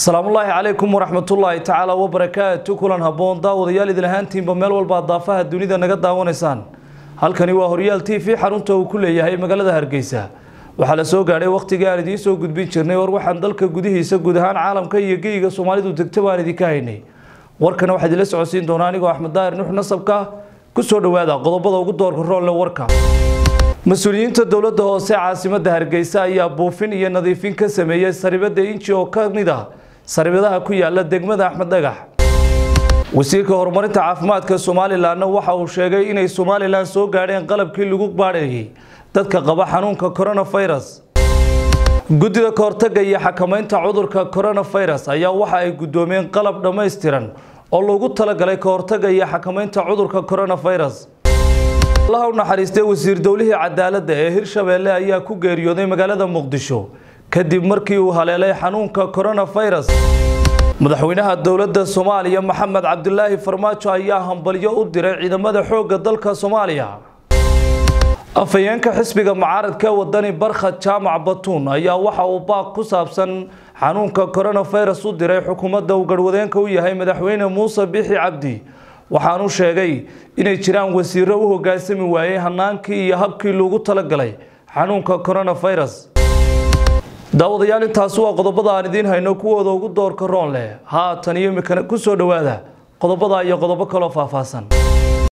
asalaamullaahi calaykum waraxmatullaahi tacaala wabarakaatu kulan habboon daawadayaal idin ahaantiinba meel walba daafaha dunida naga daawanaysaan halkani waa horyaal t v xarunta uu ku leeyahay magaalada hargeysa waxaa la soo gaadhay wakhtigii aan idiin soo gudbin jirnay war waxaan dalka gudihiisa guud ahaan caalamka iyo geyiga soomaalidu degta baan idinka haynay warkana waxaa idinla socodsiin doonaa anigoo axmed daahir nuux nasabka ku soo dhowaada qodobada ugu doorka roonle warka mas-uuliyiinta dowladda hoose caasimadda hargeysa ayaa buufin iyo nadiifin ka sameeyey saribada inji oo ka mid ah saribadaha ku yaala degmada axmed dhagax wasiirka horumarinta caafimaadka somalilanna waxa uu sheegay inay somalilan soo gaadheen qalabkii lagu baadhayay dadka qaba xanuunka coronavirus guddida kahortaga iyo xakamaynta cudurka coronavirus ayaa waxa ay guddoomiyeen qalab dhammaystiran oo loogu talagalay kahortaga iyo xakamaynta cudurka coronavirus allaha u naxariistay wasiir dowlihii cadaaladda ee hirshabeelle ayaa ku geeriyooday magaalada muqdisho kadib markii uu haleelay xanuunka coronavirus madaxweynaha dowladda soomaaliya maxamed cabdilaahi farmaajo ayaa hambalyo u diray ciidamada xoogga dalka soomaaliya afhayeenka xisbiga mucaaradka wadani barkhad jaamac batuun ayaa waxa uu baaq ku saabsan xanuunka coronavirus u diray xukuumadda uu garwadeenka u yahay madaxweyne muuse bixi cabdi waxaanu sheegay inay jiraan wasiiro u hoggaansami waayey hanaankii iyo habkii loogu talagalay xanuunka coronavirus daawadayaal intaasi waa qodobada aan idiin hayno kuwooda ugu doorka roon leh haatan iyo imikana ku soo dhowaada qodobada iyo qodobo kaloo faahfaahsan